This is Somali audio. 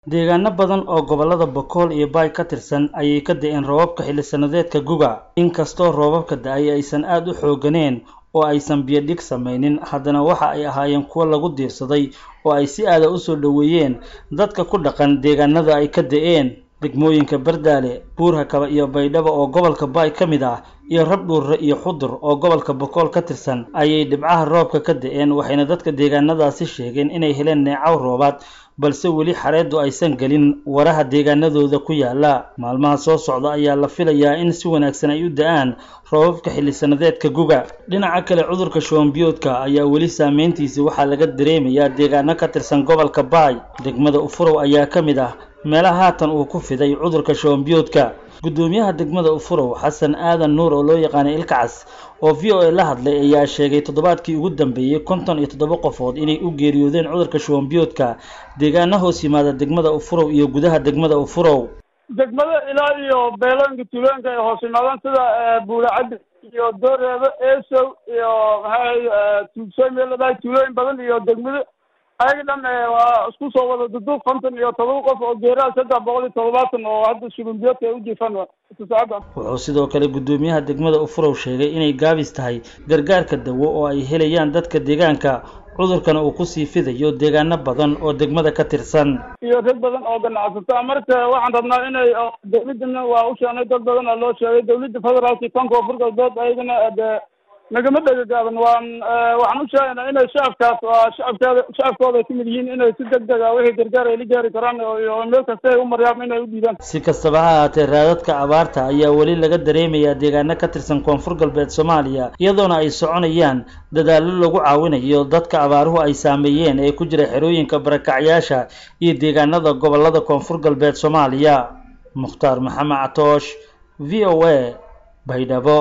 deegaano badan oo gobollada bokool iyo baay ka tirsan ayay ka da-een roobabka xilli sannadeedka guga inkastoo roobabka da-ay aysan aada u xooganeen oo aysan biyo dhig samaynin haddana waxa ay ahaayeen kuwo lagu diirsaday oo ay si aada usoo dhoweeyeen dadka ku dhaqan deegaanada ay ka da-een degmooyinka bardaale buurhakaba iyo baydhabo oo gobolka baay ka mid ah iyo rabdhuurre iyo xudur oo gobolka bokool ka tirsan ayay dhibcaha roobka ka da-een waxayna dadka deegaanadaasi sheegeen inay heleen neecaw roobaad balse weli xareeddu aysan gelin waraha deegaanadooda ku yaala maalmaha soo socda ayaa la filayaa in si wanaagsan ay u da-aan roobabka xilli sannadeedka guga dhinaca kale cudurka shuwanbiyoodka ayaa weli saameyntiisa waxaa laga dareemayaa deegaano ka tirsan gobolka baay degmada ufurow ayaa ka mid ah meelaha haatan uu ku fiday cudurka shuwanbiyoodka guddoomiyaha degmada ufurow xasan aadan nuur oo loo yaqaanay ilkacas oo v o a la hadlay ayaa sheegay toddobaadkii ugu dambeeyey konton iyo toddoba qofood inay u geeriyoodeen cudurka shuwanbiyoodka deegaano hoos yimaada degmada ufurow iyo gudaha degmada ufurow degmada ilaa iyo beelooyinka tuulooyinka ay hoos yimaadaan sida buulacaddi iyo dooreebe esow iyo maxay tuugsoy meel ladahay tuulooyin badan iyo degmado ayaga dhan waa isku soo wada duduub konton iyo todoba qof oo geeraha saddex boqol iyo toddobaatan oo hadda shurumbiyoodka ay u jiifaan saacadda wuxuu sidoo kale guddoomiyaha degmada ufurow sheegay inay gaabis tahay gargaarka dawo oo ay helayaan dadka deegaanka cudurkana uu kusii fidayo deegaano badan oo degmada ka tirsan iyo rag badan oo ganacsata marka waxaan rabnaa inay dawladana waa u sheegnay dad badan oo loo sheegay dawladda federaalka kanka koonfur galbeed ayagana de nagama dhegagaaban waan waxaan u sheegaynaa inay shacabkaas waa shacabkeeda shacabkooda ay kamid yihiin inay si deg deg ah wixii gargaar ay la gaari karaan iyo meel kasta ay u maryaam inay u dhiibaan si kastaba ha ahaatee raadadka abaarta ayaa weli laga dareemayaa deegaano ka tirsan koonfur galbeed soomaaliya iyadoona ay soconayaan dadaallo lagu caawinayo dadka abaaruhu ay saameeyeen ee ku jira xerooyinka barakacyaasha iyo deegaanada gobolada koonfur galbeed soomaaliya mukhtaar maxamed catoosh v o a baydhabo